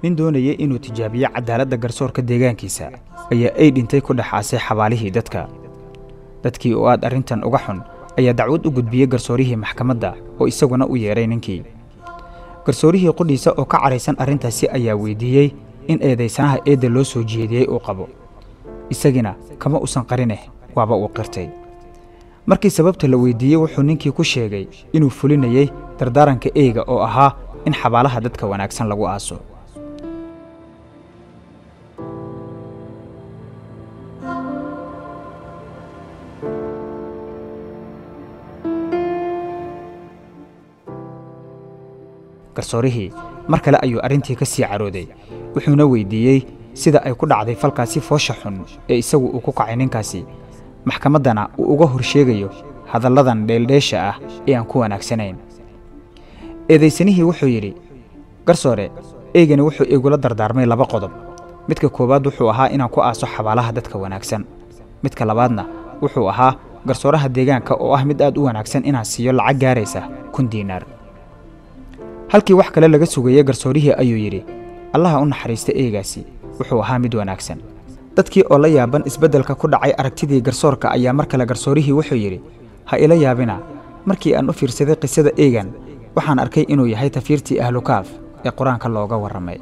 nin doonaya inuu tijaabiyo cadaaladda garsoorka deegaankiisa ayaa ay dhintay ku dhexaasay xabaalihii dadka dadkii oo aad arrintan uga xun ayaa dacwad u gudbiyey garsoorihii maxkamadda oo isaguna u yeedhay ninkii garsoorihii qudhiisa oo ka cadhaysan arrintaasi ayaa weydiiyey in eedaysanaha eedda loo soo jeediyey uu qabo isagina kama usan qarineh waaba uu qirtay markii sababta la weydiiyey wuxuu ninkii ku sheegay inuu fulinayey dardaaranka eyga oo ahaa in xabaalaha dadka wanaagsan lagu aaso garsoorihii mar kale ayuu arrintii ka sii carooday wuxuuna weydiiyey sida ay ku dhacday falkaasi foosha xun ee isagu uu ku kacay ninkaasi maxkamaddana uu uga hor sheegayo hadalladan dheeldheesha ah ee aan ku wanaagsanayn eedaysanihii wuxuu yidhi garsoore eygani wuxuu igula dardaarmay laba qodob midka koowaad wuxuu ahaa inaan ku aaso xabaalaha dadka wanaagsan midka labaadna wuxuu ahaa garsooraha deegaanka oo ah mid aad u wanaagsan inaan siiyo lacag gaaraysa kun diinaar halkii wax kale laga sugayey garsoorihii ayuu yidhi allaha u naxariista eegaasi wuxuu ahaa mid wanaagsan dadkii oo la yaaban isbeddelka ku dhacay aragtidii garsoorka ayaa mar kale garsoorihii wuxuu yidhi ha ila yaabina markii aan u fiirsaday qisada eegan waxaan arkay inuu yahay tafiirtii ahlukaaf ee qur-aanka looga warramay